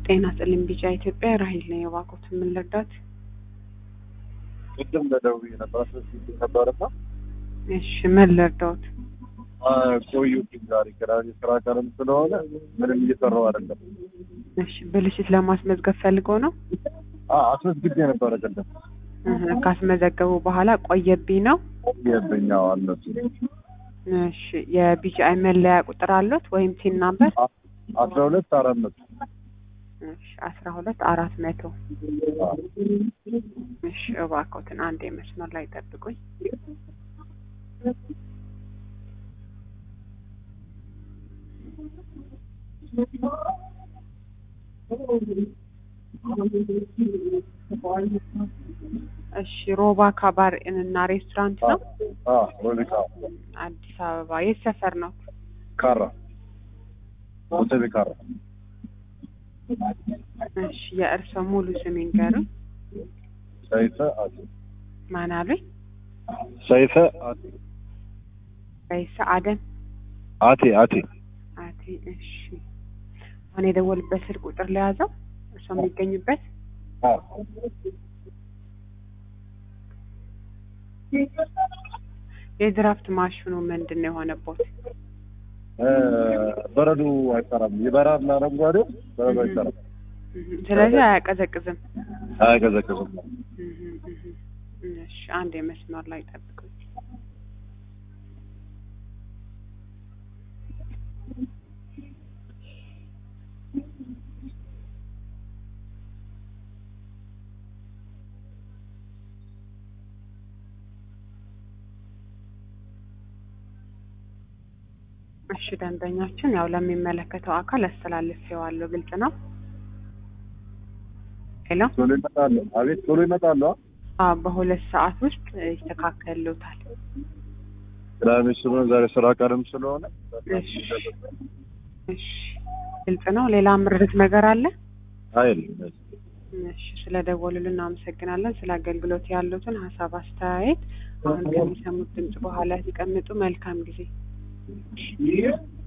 ጤና ይስጥልኝ ቢጫ ኢትዮጵያ ራሂል ነኝ። እባክዎት ምን ልርዳት? ቅድም ለደውዬ ነበር አስመስግኝ ነበርና እሺ ምን ልርዳዎት? ቆዩብኝ ዛሬ ቅዳሜ ስራ ቀንም ስለሆነ ምንም እየሰራው አይደለም። እሺ ብልሽት ለማስመዝገብ ፈልገው ነው? አዎ አስመስግቤ ነበረ ቅድም እህ፣ ካስመዘገቡ በኋላ ቆየብኝ ነው? የብኛው አነሱ እሺ የቢጂአይ መለያ ቁጥር አሉት ወይም ቲን ናምበር? አስራ ሁለት አራት መቶ እሺ አስራ ሁለት አራት መቶ እሺ እባክዎትን አንድ መስመር ላይ ጠብቁኝ። እሺ ሮባ ካባር እና ሬስቶራንት ነው ሮቢካ አዲስ አበባ የት ሰፈር ነው? ካራ ሆቴል ካራ እሺ የእርስዎ ሙሉ ስም ይንገሩኝ። ሰይፈ አቴ ማን አሉኝ? ሰይፈ አቴ ረይሳ አደም አቴ አቴ አቴ እሺ አሁን የደወልበት ስልክ ቁጥር ለያዘው እርስዎ የሚገኙበት የድራፍት ማሽኑ ምንድን ነው የሆነቦት? በረዶ አይሰራም። የበራና አረንጓዴ በረዶ አይሰራም፣ እህ፣ ስለዚህ አያቀዘቅዝም። አያቀዘቅዝም። እህ፣ እህ። እሺ አንድ የመስመር ላይ ጠብቁኝ። እሺ ደንበኛችን ያው ለሚመለከተው አካል አስተላልፌዋለሁ። ግልጽ ነው። ሄሎ ቶሎ ይመጣሉ። አቤት ቶሎ ይመጣሉ። አዎ በሁለት ሰዓት ውስጥ ይስተካከሉታል። ቅዳሜ ስለሆነ ዛሬ ስራ ቀንም ስለሆነ እሺ እሺ ግልጽ ነው። ሌላ ምርት ነገር አለ? አይል እሺ ስለ ደወሉልን እናመሰግናለን። ስለ አገልግሎት ያሉትን ሀሳብ አስተያየት አሁን ከሚሰሙት ድምጽ በኋላ ሲቀምጡ መልካም ጊዜ